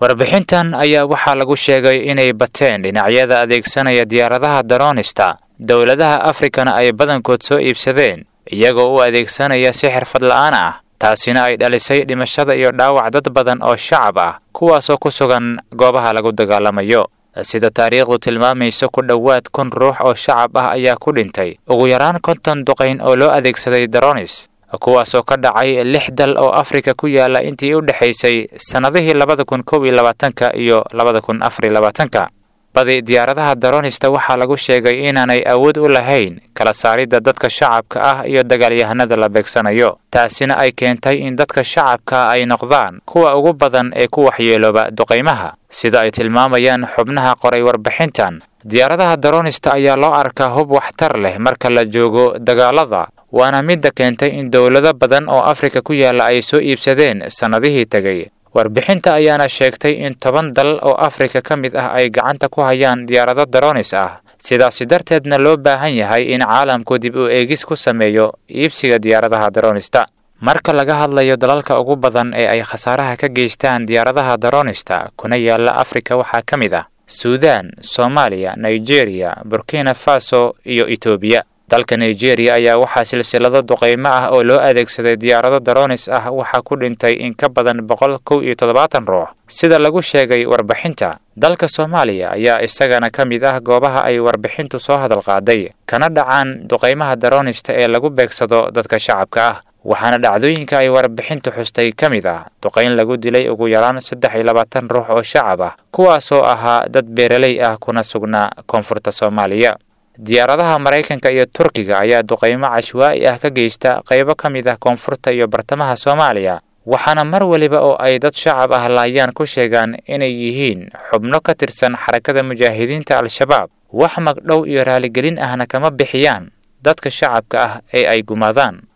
warbixintan ayaa waxaa lagu sheegay inay bateen dhinacyada adeegsanaya diyaaradaha daroonista dowladaha afrikana ay badankood soo iibsadeen iyagoo u adeegsanaya si xirfad la'aan ah taasina ay dhalisay dhimashada iyo dhaawac dad badan oo shacab ah kuwaasoo ku sugan goobaha lagu dagaalamayo sida taariikhdu tilmaamayso ku dhowaad kun ruux oo shacab ah ayaa ku dhintay ugu yaraan konton duqayn oo loo adeegsaday daronis kuwaasoo ka dhacay lix dal oo afrika ku yaala intii u dhexaysay sannadihii labada kun kow iyo labaatanka iyo labada kun afar iyo labaatanka badi diyaaradaha daronista waxaa lagu sheegay inaanay awood u lahayn kala saaridda dadka shacabka ah iyo dagaalyahanada la beegsanayo taasina ay keentay in dadka shacabka ay noqdaan kuwa ugu badan ee ku waxyeelooba duqaymaha sida ay tilmaamayaan xubnaha qoray warbixintan diyaaradaha daronista ayaa loo arkaa hub waxtar leh marka la joogo dagaalada waana midda keentay in dowlado badan oo afrika ku yaalla ay soo iibsadeen sannadihii tegay warbixinta ayaana sheegtay in toban dal oo afrika ka mid ah ay gacanta ku hayaan diyaarado daronis ah sidaasi darteedna loo baahan yahay in caalamku dib u eegis ku sameeyo iibsiga diyaaradaha daronista marka laga hadlayo dalalka ugu badan ee ay khasaaraha ka geystaan diyaaradaha daronista kuna yaalla afrika waxaa ka mid ah suudaan soomaaliya nigeria burkina faso iyo etoobiya dalka nigeria ayaa waxaa silsilado duqaymo ah oo loo adeegsaday diyaarado daronis ah waxaa ku dhintay in ka badan boqol kow iyo toddobaatan ruux sida lagu sheegay warbixinta dalka soomaaliya ayaa isagana ka mid ah goobaha ay warbixintu soo hadal qaaday kana dhacaan duqaymaha daronista ee lagu beegsado dadka shacabka ah waxaana dhacdooyinka ay warbixintu xustay ka mid ah duqayn lagu dilay ugu yaraan saddex iyo labaatan ruux oo shacab ah kuwaasoo ahaa dad beeraley ah kuna sugnaa koonfurta soomaaliya diyaaradaha maraykanka iyo turkiga ayaa duqaymo cashwaa'i ah ka geysta qaybo ka mid ah koonfurta iyo bartamaha soomaaliya waxaana mar waliba oo ay dad shacab ah laayaan ku sheegaan inay yihiin xubno ka tirsan xarakada mujaahidiinta al-shabaab wax magdhow iyo raaligelin ahna kama bixiyaan dadka shacabka ah ee ay gumaadaan